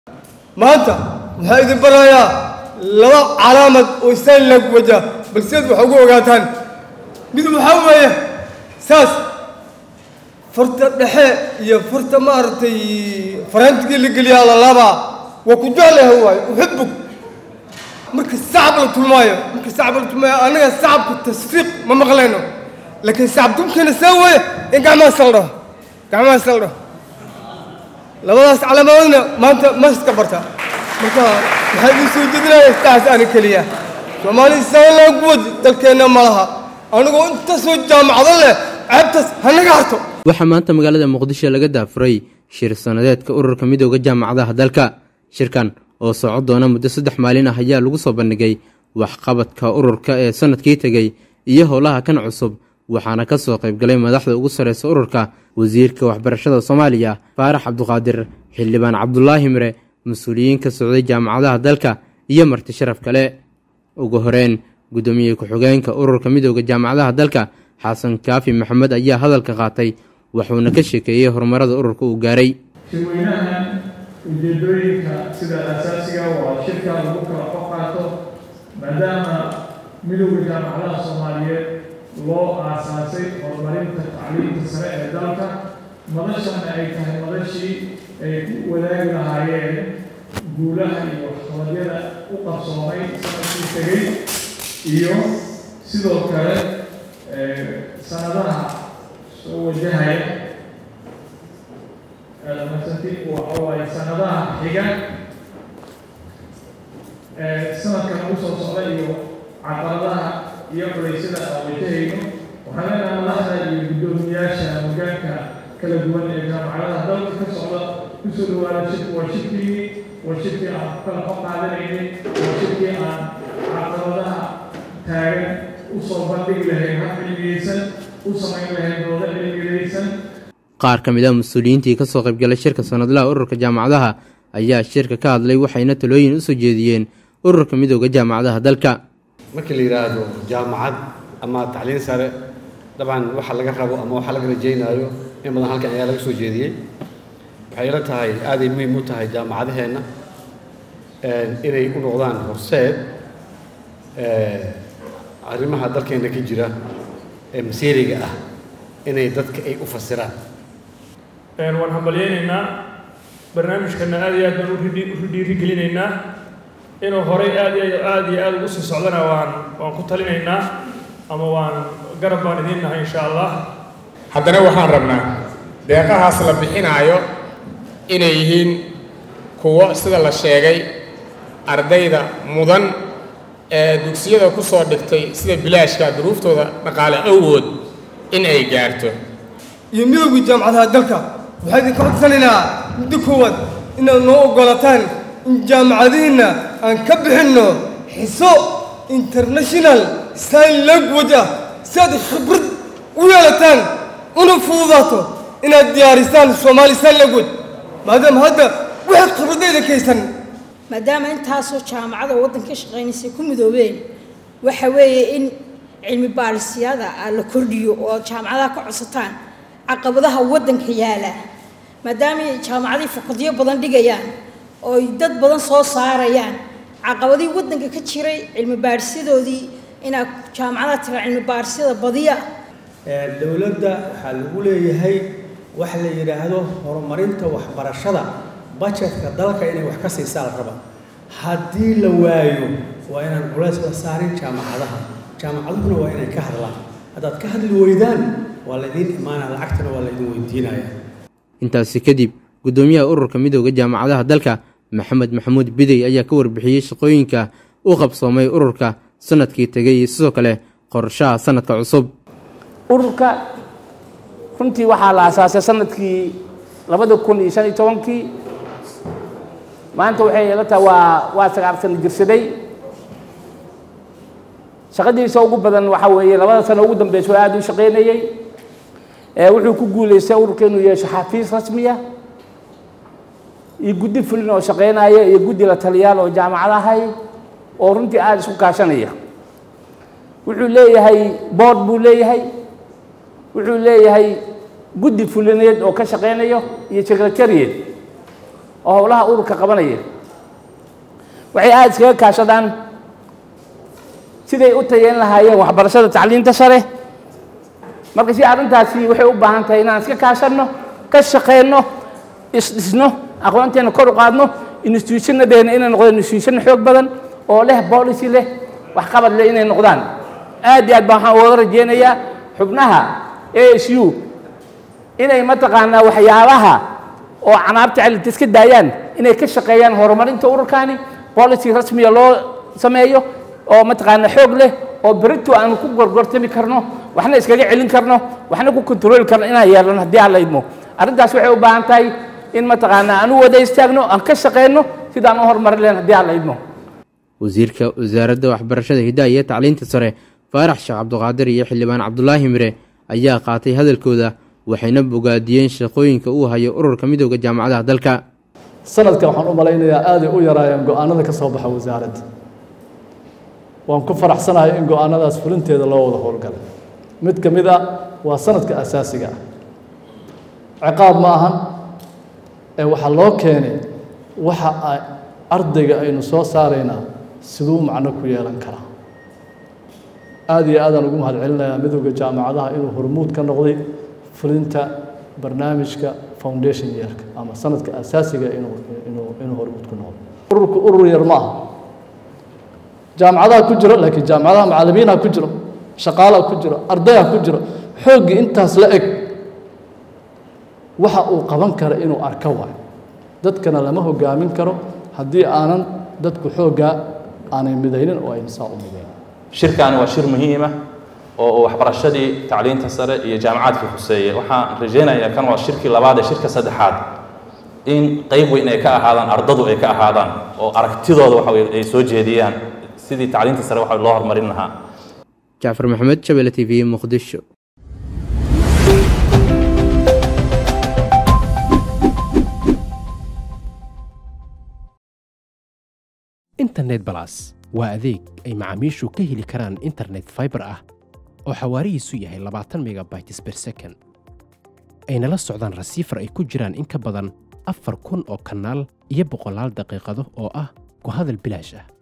maanta waxaa idin barayaa laba calaamad oo istaan lagu wajaa balseed waxa ugu ogaataan mid waxaa weeye saas farta dhexe iyo farta maaragtay faraantigii la geliyaa la laabaa waa ku jeclahay waayo uxibuk marka sacab la tulmaayo marka sacab la tulmaayo annaga sacabka tasfiiq ma maqlayno laakiin sacab dumkeena saa weeye in gacmaha saldho gacmaha saldho labadaas calaamadoodna maanta maska barta marka waxaa idin soo jeedinaya istaas ani keliya soomaali isaan loogu wadi dalkeenna ma laha anigoo intaasoo jaamacado leh ceebtaas hanaga harto waxaa maanta magaalada muqdisho laga daafuray shir sanadeedka ururka midooda jaamacadaha dalka shirkan oo soco doona muddo saddex maalin ah ayaa lagu soo bandhigay waxqabadka ururka ee sanadkii tegey iyo howlaha kan cusub waxaana ka soo qaybgalay madaxda ugu sarreysa ururka wasiirka waxbarashada soomaaliya faarax cabduqaadir xildhibaan cabdulaahi mire mas-uuliyiin ka socday jaamacadaha dalka iyo marti sharaf kale ugu horeyn guddoomiye ku-xigeenka ururka midooda jaamacadaha dalka xasan kaafi maxamed ayaa hadalka qaatay wuxuuna ka sheekeeyey horumarada ururka uu gaaray shirweynahan ujeedooyinka sida asaasiga waa shirka lagu kala xo qaato maadaama midowda jaamacadaha soomaaliyeed loo aasaasay horumarinta tacliimta sare ee dalka madashana ay tahay madashii ay ku wadaagi lahaayeen guulaha iyo waxqabadyada u qabsoomay sanadkii tegey iyo sidoo kale sanadaha soo wajahaya waxawaaye sanadaha xiga sanadkan ugu soo socda iyo caqabadaha iyo culeysyada aan wajahayno waxaan leenaha madaxda iyo guddoomiyaasha hogaanka kala duwan ee jaamacadaha dalka ka socda kusoo dhawaada shirku waa shirkii waa shirkii aan ku kala xo qaadanaynay waa shirkii aan caqabadaha taagan usoo bandhigi lahayn hab cilmiyeysan u samayn lahayn dooda cilmiyeysan qaar ka mid ah mas-uuliyiintii ka soo qaybgalay shirka sanadlaha ururka jaamacadaha ayaa shirka ka hadlay waxayna talooyin usoo jeediyeen ururka midooda jaamacadaha dalka markii la yidhaahdo jaamacad ama tacliin sare dabcan waxa laga rabo ama waxa laga rajaynaayo in badan halkan ayaa laga soo jeediyey waxay ila tahay aaday muhiim u tahay jaamacadaheenna inay u noqdaan horseed arrimaha dalkeenna ka jira ee masiiriga ah inay dadka ay u fasiraan waan hambalyaynaynaa barnaamijkana aad iyo aad baan u dhiirigelinaynaa inuu horay aad iyo aad iyo aad ugu sii socdana waan waan ku talinaynaa ama waan garab baan idiin nahay insha allah haddana waxaan rabnaa deeqahaas la bixinaayo inay yihiin kuwo sida la sheegay ardayda mudan ee dugsiyada ku soo dhigtay sida bilaashka duruuftooda dhaqaale awood in ay gaarto iyo midowgii jaamacadaha dalka waxaa idinka codsanaynaa muddo koowaad inaad noo oggolataan in jaamacadihiinna aan ka bixinno xiso international sign language ah si aad khibrad u yeelataan una fududaato inaad diyaarisaan soomaali sign language maadaama hadda waxaad khibradayda kaysan maadaama intaasoo jaamacada waddanka shaqaynaysay ku midoobeen waxa weeye in cilmi baadhisyada la kordhiyo oo jaamacadaha ka codsataan caqabadaha waddanka yaala maadaama jaamacadii fakadyo badan dhigayaan oo ay dad badan soo saarayaan caqabadihii waddanka ka jiray cilmi baadhisyadoodii inaad jaamacadaha tira cilmi baadhisyada badiya dowladda waxaa lagu leeyahay wax la yidhaahdo horumarinta waxbarashada bajetka dalka inay wax ka siisaa la raba haddii la waayo waa inaan culays la saarin jaamacadaha jaamacaduhuna waa inay ka hadlaan haddaad ka hadli weydaan waa laydiin imaanaya lacagtana waa laydin weydiinaya intaasi kadib guddoomiyaha ururka midooda jaamacadaha dalka maxamed maxamuud bidey ayaa ka warbixiyey shaqooyinka u qabsoomay ururka sanadkii tegay iyo sidoo kale qorshaha sanadka cusub ururka runtii waxaa la asaasay sanadkii labada kun iyo shan iyo tobankii maanta waxay ila tahay waa waa sagaal sano jirsaday shaqadiisa ugu badan waxaa weeye labada sano ugu dambeysa oo aada u shaqaynayey wuxuu ku guulaystay ururka inuu yeesho xafiis rasmiya iyo guddi fulin oo shaqaynaya iyo guddi la taliyaal oo jaamacadahay oo runtii aada isku kaashanaya wuxuu leeyahay board buu leeyahay wuxuu leeyahay guddi fulineed oo ka shaqaynayo iyo secretariat oo howlaha ururka qabanaya waxay aada iskaga kaashadaan siday u tayeyn lahaayeen waxbarashada tacliinta sare marka si arrintaasi waxay u baahan tahay inaan iska kaashanno ka shaqeyno isdhisno aqoonteena kor u qaadno institutionadeena inay noqdaan institution xoog badan oo leh policy leh waxqabad leh inay noqdaan aad iyo aad baan waxaan uga rajeynayaa xubnaha a s u inay mataqaanaa waxyaabaha oo canaabta celita iska daayaan inay ka shaqeeyaan horumarinta ururkani policy rasmiya loo sameeyo oo mataqaanaa xoog leh oo berito aanu ku gorgortami karno waxna iskaga celin karno waxna ku kontrooli karno inaan yeelano haddii aan la idmo arrintaas waxay u baahan tahay in mataqaanaa aan u wada istaagno aan ka shaqeyno sidaan u horumarin lahayn haddii aan la idmo wasiirka wasaaradda waxbarashada hidaha iyo tacliinta sare faarax sheekh cabduqaadir iyo xildhibaan cabdulaahi mire ayaa qaatay hadalkooda waxayna bogaadiyeen shaqooyinka uu hayo ururka midooda jaamacadaha dalka sanadkan waxaan u malaynayaa aaday u yaraayeen go-aanada ka soo baxa wasaaradda waan ku faraxsanahay in go-aanadaas fulinteeda loo wada howlgalay mid ka mid a waa sanadka asaasiga ah ciqaab ma ahan ee waxaa loo keenay waxa ay ardayga aynu soo saaraynaa siduu macno ku yeelan karaa aada iyo aadaan ugu mahad celinayaa midowda jaamacadaha inuu hormuud ka noqday fulinta barnaamijka foundation yeerka ama sanadka asaasiga inuu inuu inuu hormuud ku noqdo ururku urur yar ma aha jaamacadaha ku jiro laakiin jaamacadaha macallimiinha ku jiro shaqaalaha ku jiro ardayha ku jiro xooggii intaas la eg waxa uu qaban kara inuu arko waayo dadkana lama hogaamin karo haddii aanan dadku xooggaa aanay midaynin oo ayna saa u midayn shirkaani waa shir muhiima oo waxbarashadii tacliinta sare iyo jaamacaadkii khuseeye waxaan rajaynayaa kan waa shirkii labaad ee shirka saddexaad in qayb weyn ay ka ahaadaan ardadu ay ka ahaadaan oo aragtidooda waxa weye ay soo jeediyaan sidii tacliinta sare waxa loo horumarin lahaa jacfar maxamed shabele t v muqdisho internet balas waa adeeg ay macaamiishu ka heli karaan internet fiber ah oo xawaarihiisu yahay labaatan megabytes per second ayna la socdaan rasiifar ay ku jiraan in ka badan afar kun oo kanaal iyo boqolaal daqiiqado oo ah ku hadal bilaash ah